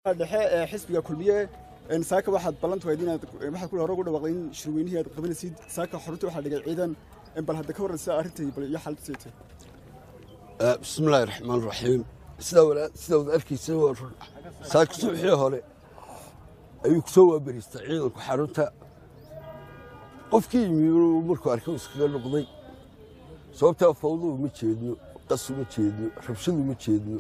dhexe ee xisbiga kulmiye saaka waxaad ballantu hayd inaad waxaad ku hore ugu dhawaaqday in shirweynihii aad qabanaysid saaka xarunta waxaa dhigay ciidan bal hadda ka warran sida arrintai bal iyo xaaladda saytay bismi illaahi raxmaan raxiim sidaa walaa sidaa wada arkaysa waa run saaka subaxii hore ayuu kusoo waabariistay ciidanku xarunta qofkii yimi inuu markuu arkay iskaga noqday sababtaa fawdu uma jeedno qas uma jeedno rabshadu uma jeedno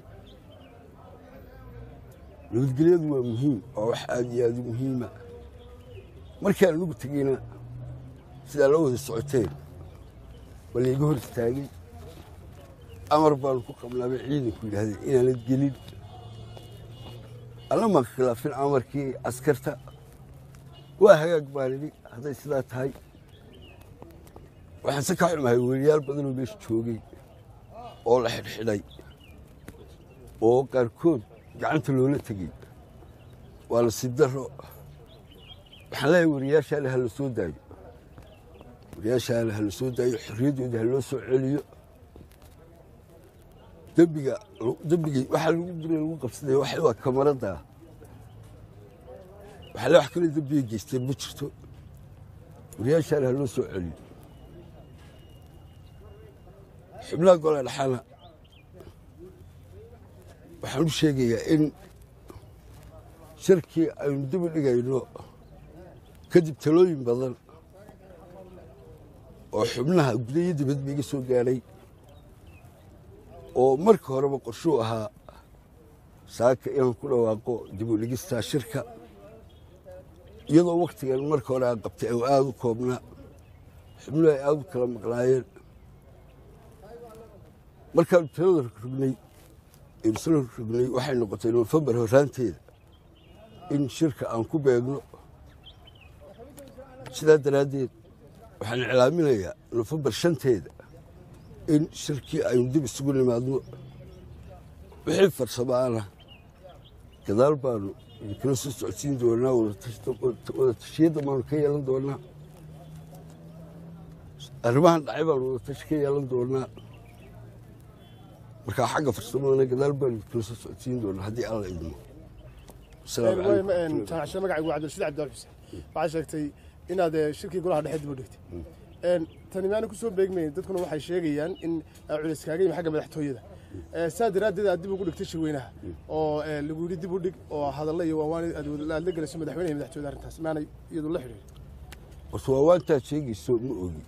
nabadgelyadu waa muhiim waa wax aad iyo aad u muhiima markaan anugu tegeyna sidaa la wada socoteen bal iga hor istaagay amar baanu ku qabnaabay ciidanku yidhaahdeen inaanad gelin alla maan khilaafin amarkii askarta waa hagaag baan idhi hadday sidaa tahay waxaan se ka xumahay weriyaal badanoo meesha joogay oo la xidhxidhay oo qaarkood gacanta loola tegey waa nasiib daro waxaan leeyahay wariyaashaana ha la soo daayo wariyaashaana ha la soo daayo xorriyaddooda ha loo soo celiyo dembiga dembigii waxaa lagu dila lagu qabsaday waxa waa kamaradda waxaa le wax kale dembiga geysteen ma jirto wariyaashaana ha loo soo celiyo xubnaha gola dhaxana waxaan u sheegayaa in shirkii aynu dib u dhigayno kadib talooyin badan oo xubnaha gudayo dibadba iga soo gaadhay oo marka horeba qorshuu ahaa saaka inaan ku dhawaaqo dib u dhigistaa shirka iyadoo wakhtigan marka hore aan qabtay oo aada u koobnaa xubnuhu ay aada u kala maqnaayeen markaanu talada rognay isla rognay waxay noqotay nofembar horraanteeda in shirka aan ku beegno sidaa daraaddeed waxaan iclaaminayaa nofembar shanteeda in shirkii aynu dib isugu nimaadno wixii farsamaana gadaal baanu idinkala soo socodsiin doonaa wada tashiyadda baanu ka yeelan doonaa arrimahan dhacay baanu wada tashi ka yeelan doonaa markaa xagga farsamadana gadaal baanu idinkala soo socodsiin doonaa haddii alla idmo jaamacshe magacaygu waa cabdilrashiid cabdial xuseen waxaad sheegtay inaad shirkii golaha dhexe dib u dhigtay tani maana ku soo beegmayn dadkuna waxay sheegayaan in culis kaaga yimi xagga madaxtooyada saa daraaddeed aad dib ugu dhigtay shirweynaha oo lagu yidhi dib u dhig oo hadalla iyo waawaan aad la gelayso madaxweynaha iyo madaxtooyada arrintaas maanay iyadu la xidhiidhin horta waawaantaad sheegayso ma ogi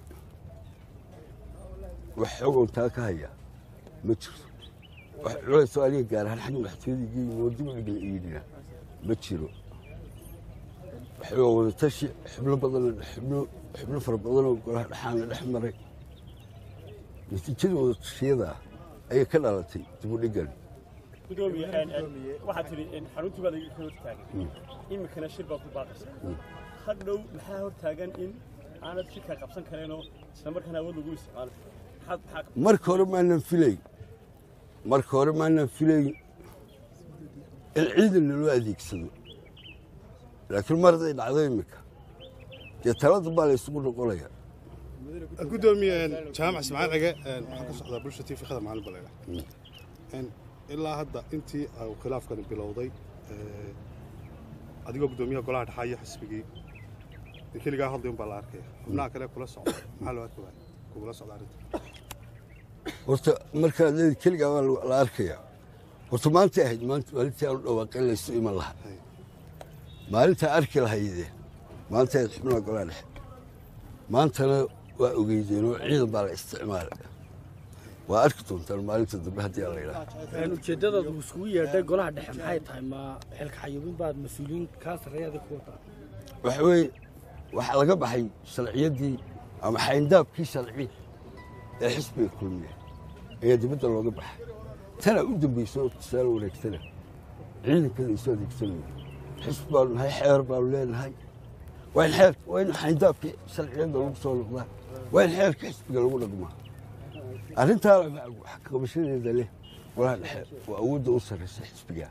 wax xogoon taa ka haya ma jirto wax culaysoo aniga gaar ahaan xagga madaxtooyada iga yimi oo dib u dhigla iidhina ma jiro waxaa wada tashi xubno badan xubno xubno fara badanoo golaha dhaxaana dhex maray natiijada wada tashiyada ah ayay ka dhalatay dib u dhigan gudoomiye waxaad tidhi xaruntii baad iga hor taagan iminkana shir baad ku baaqaysaa hadhow maxaa hor taagan in aanad shirka qabsan kareenoo isla markaana awood lagu isticmaalo marka hore maanan filayn marka hore maanan filayn in ciidan loo adeegsado laakiin mar hadday dhacdo iminka dee talada baa la isugu noqonaya gudoomiye jaamac ismaaciil cige waxaan ka socdaa bulsha tv khadar maalin baleega ilaa hadda intii uu khilaafkani bilowday adigoo gudoomiyaha golaha dhexaa iyo xisbigii keligaa hadlay un baa la arkaya xubnaha kale kula socda maxaa loo arki waaya kugula socda arrinta horta markaad leedi keligaa waa la arkayaa horta maantay ahayd maalintii aanu dhawaaqeen laysu iman lahaa maalintaa arki lahayde maanta ayd xubnaha golaa dhexe maantana waa ogeydeenoo ciidan baa la isticmaalay waa arki doontaan maalinta dambe haddii aan la yidhaha ujeeddadaad uu iskugu yeedhay golaha dhexe maxay tahay ma xilka xayuubin baad mas-uuliyiin kaa sarreeyaada ku wataa waxa weeye waxaa laga baxay sharciyaddii ama xayndaabkii sharci ee xisbiga kulmiya ayaa dibadda looga baxay tanaa u dambayso tusaale wareegtana ciidankada isu adeegsanayo xisbi baanu nahay xeer baanu leenahay waa in xeer waa in xayndaabkii sharciyadda lagu soo noqdaa waa in xeerka xisbiga lagu dhaqmaa arrintaa wax qabashadeeda leh golaha dhexe waa awoodda u sarraysa xisbiga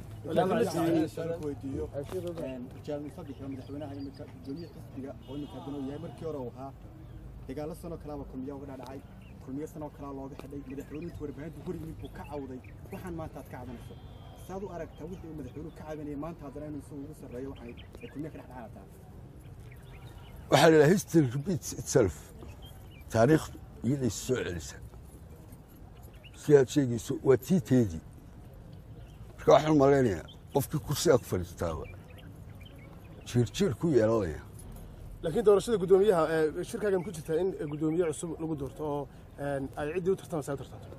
madaxweynaha imika gudoomiye xisbiga oo imika haddana uu yahay markii hore uu ahaa dagaalo sanoo kalaaba kulmiya uga dhadhacay kulmiyo sanoo kalaa looga xidhay madaxweynuhu warbaahintu hor yimid buu ka cawday waxaan maanta aad ka cabanayso saad u aragtaa wixii uu madaxweynuhu ka cabanayay maanta haddana inuu isagu ugu sarreeyo waxay ay kulmiye ka dhexdhexaadataa waxaa la yidhaha history repeats itself taariikhdu iyaday soo celisa si aad sheegayso waa tii teedii marka waxaan malaynayaa qofkii kursigaa ku fadhiistaaba jiirjiir ku yeelanaya laakiin doorashada guddoomiyaha ee shirkaagan ku jirta in guddoomiye cusub lagu doorto oo een, ay ciddii u tartamaysa ay u tartanto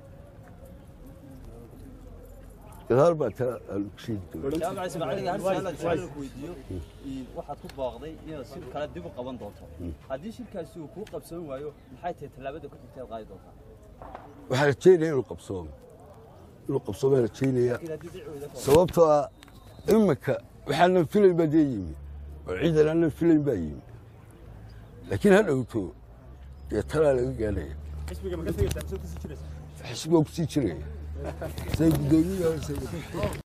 gadaal baa tala aan ku sheegi doona jaamac ismaaciiliga hal su'aal aan su'aal ku weydiiyo in waxaad ku baaqday inaad shir kale dib u qaban doonto haddii shirkaasi uu kuu qabsan waayo maxay tahay tallaabada ku xigta aad qaadi doontaa waxaan rajaynaya inuu qabsoomo inuu qabsoomaan rajaynaya laakiin haddii dhici weyda ka sababtoo ah iminka waxaanan filayn baa dee yimi oo ciidan aanan filayn baa yimi laakiin ha dhowto dee talaa laga gaadhaya xisbiga ma ka tegaysaa mise kusii jiraysaa xisbigaa kusii jiraya say guddoomiyaha